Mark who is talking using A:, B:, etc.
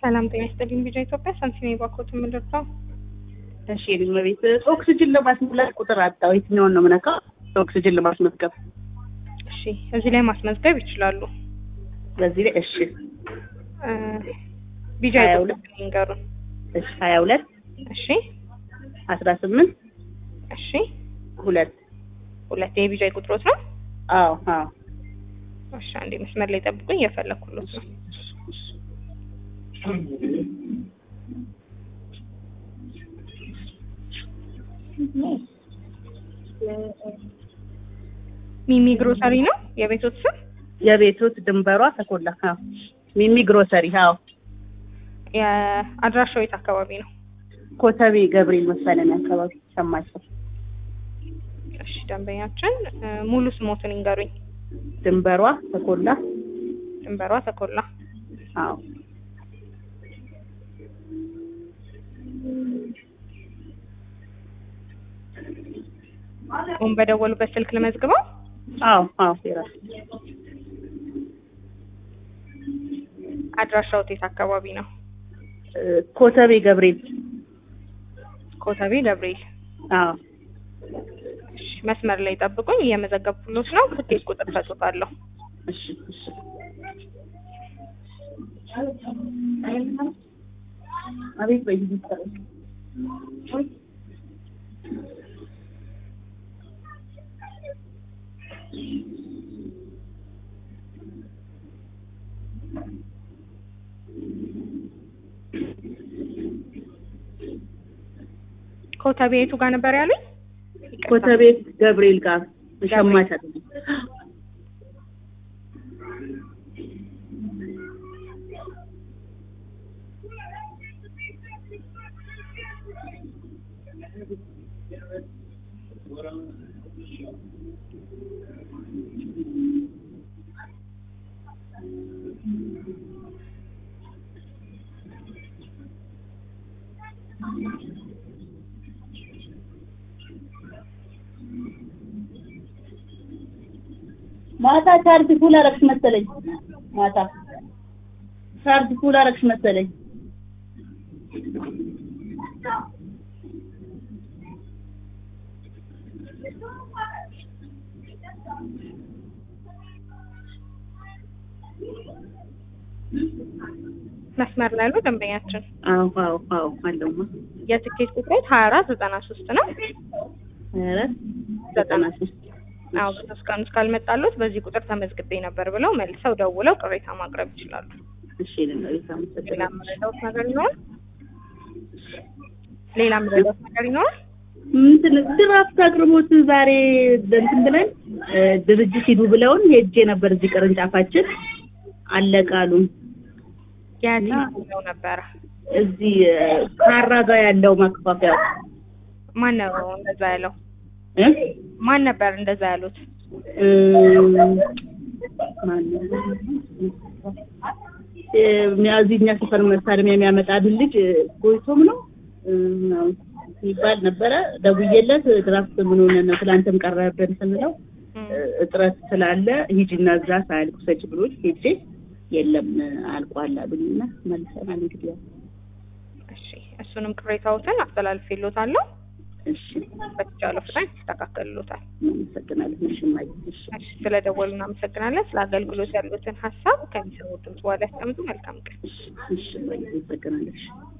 A: ሰላም ጤና ይስጥልኝ። ቢጫ ኢትዮጵያ ሳንቲሜ ባኮት የምንደርሰው
B: እሺ የልጅ ቤት ኦክስጅን ለማስሞላት ቁጥር አጣው። የትኛውን ነው የምነካው? ኦክስጅን ለማስመዝገብ
A: እሺ፣ እዚህ ላይ ማስመዝገብ ይችላሉ።
B: በዚህ ላይ እሺ
A: እ ቢጫ
B: ሀያ
A: ኢትዮጵያ
B: ሁለት
A: ይንገሩን።
B: እሺ ሀያ ሁለት
A: እሺ
B: አስራ ስምንት
A: እሺ፣
B: ሁለት
A: ሁለት የቢጫ ቁጥሮት ነው።
B: አዎ አዎ
A: እሺ፣ አንዴ መስመር ላይ ጠብቁኝ፣ እየፈለኩሎት ነው። ሚሚ ግሮሰሪ ነው የቤቶት ስም።
B: የቤቶት ድንበሯ ተኮላ አዎ ሚሚ ግሮሰሪ አዎ
A: የአድራሻው የት አካባቢ ነው?
B: ኮተቤ ገብርኤል መሰለኝ አካባቢ ሰማቸው
A: እሺ፣ ደንበኛችን እ ሙሉ ስሞትን ይንገሩኝ።
B: ድንበሯ ተኮላ
A: ድንበሯ ተኮላ።
B: አዎ
A: አሁን በደወሉበት ስልክ ልመዝግበው።
B: አዎ አዎ የራሱ
A: አድራሻው የት አካባቢ ነው?
B: እ ኮተቤ ገብርኤል
A: ኮተቤ ገብርኤል።
B: አዎ
A: እሺ፣ መስመር ላይ ጠብቁኝ፣ እየመዘገብኩሎት ነው። ትኬት ቁጥር ሰጡታለሁ።
B: እሺ እሺ አቤት በይ
A: ኮተቤ የቱ ጋር ነበር ያሉኝ? ይቅርታ።
B: ኮተቤ ገብርኤል ጋር ሸማች አይደለም ማታ ቻርጅ ፉል አረግሽ መሰለኝ። ማታ ቻርጅ ፉል አረግሽ መሰለኝ።
A: መስመር ላይ ነው ደንበኛችን።
B: አዎ አዎ አዎ አለውማ
A: የትኬት ቁጥሮት ሀያ አራት ዘጠና ሶስት ነው።
B: ኧረ ዘጠና ሶስት
A: አዎ በሶስት ቀን ውስጥ ካልመጣሉት በዚህ ቁጥር ተመዝግቤ ነበር ብለው መልሰው ደውለው ቅሬታ ማቅረብ ይችላሉ።
B: እሺ ለማለት
A: ሌላ
B: አመሰግናለሁ።
A: የምረዳውት ነገር ይኖራል? ሌላ የምረዳውት ነገር ይኖራል?
B: እንትን ድራፍት አቅርቦት ዛሬ እንትን ብለን እ ድርጅት ሂዱ ብለውን ሄጄ ነበር እዚህ ቅርንጫፋችን አለቃሉን
A: የት
B: እና-
A: ነው ነበረ?
B: እዚህ እ ካራ ጋር ያለው ማከፋፈያው
A: ማን ነው እንደዛ ያለው?
B: እ
A: ማን ነበር እንደዛ ያሉት?
B: እ ማነው? እ እዚህ እኛ ሰፈር መሳሪያ የሚያመጣልን ልጅ እ ጎይቶም ነው እ ምናምን ይባል ነበረ። ደውዬለት ድራፍት ምን ሆነ ነው ትላንትም ቀረብን ስንለው
A: እም፣
B: እ እጥረት ስላለ ሂጂና እዛ ሳያልቅ ሰጭ ብሎኝ ሄጄ የለም አልቋል አሉኝና መልሰናል። እንግዲህ ያው
A: እሺ እሱንም ቅሬታዎትን አስተላልፌልዎታለሁ።
B: እሺ
A: በተቻለው ፍጥነት ይስተካከልሎታል።
B: እናመሰግናለን። እሺ እማዬ፣ እሺ
A: እሺ ስለደወሉ እናመሰግናለን። ስለ አገልግሎት ያሉትን ሀሳብ ከሚሰሙ ድምጽ በኋላ ያስቀምጡ። መልካም ቀን።
B: እሺ እሺ እማዬ፣ እናመሰግናለን። እሺ